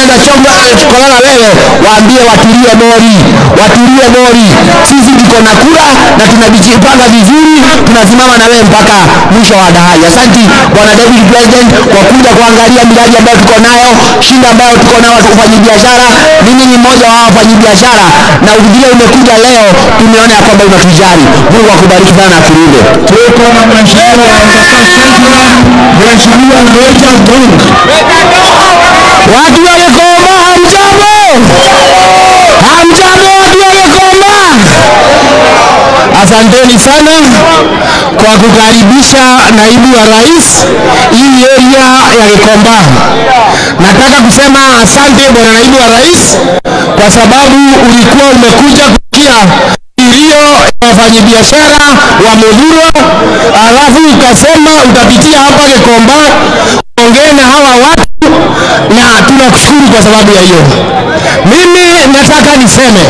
wanaweza chonga chokana na wewe, waambie watulie mori, watulie mori. Sisi tuko na kura na tunajipanga vizuri, tunasimama na wewe mpaka mwisho wa dahari. Asanti bwana David President kwa kuja kuangalia miradi ambayo tuko nayo, shinda ambayo tuko nayo wafanyi biashara. Mimi ni mmoja wa wafanyi biashara, na vile umekuja leo, tumeona ya kwamba unatujali. Mungu akubariki sana na akulinde. Tuko na mheshimiwa wa Embakasi Central, mheshimiwa Roger Dong. Watu wa Gikoma hamjambo, hamjambo watu wa Gikoma. Asanteni sana kwa kukaribisha naibu wa rais hii area ya Gikomba. Nataka kusema asante bwana naibu wa rais kwa sababu ulikuwa umekuja kusikia kilio ya wafanyabiashara wa Mudhuro, alafu ukasema utapitia hapa Gikomba ongee na hawa watu na tunakushukuru kwa sababu ya hiyo. Mimi nataka niseme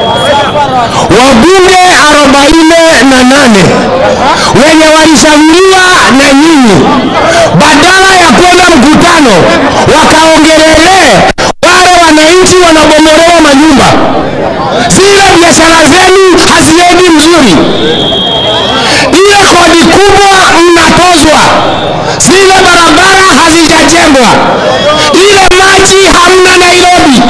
wabunge arobaini na nane wenye walishauriwa na nyinyi, badala ya kwenda mkutano wakaongelelee wale wananchi wanabomolewa manyumba, zile biashara zenu haziendi mzuri, ile kodi kubwa mnatozwa, zile barabara hazijajengwa, ile maji hamna Nairobi,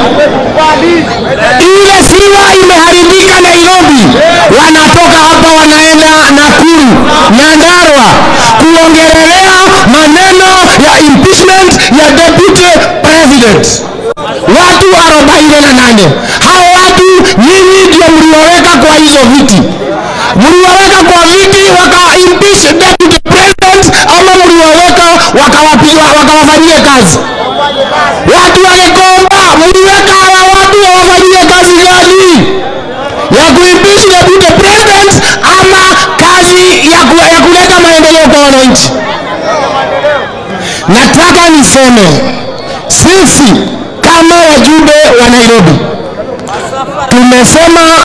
ile siwa imeharibika Nairobi, wanatoka hapa wanaenda Nakuru, Nyandarua kuongelelea maneno ya impeachment ya deputy president. Watu arobaini na nane hao watu nyinyi ndio mlioweka kwa hizo viti, mlioweka kwa viti waka impeach deputy president, ama mlioweka wakawapiga wakawafanyie kazi watu wa Gikomba, mliweka hawa watu wawafanyie kazi gani? Ya kuimpeach deputy president ama kazi ya, ku, ya kuleta maendeleo kwa wananchi? Nataka niseme sisi kama wajumbe wa Nairobi tumesema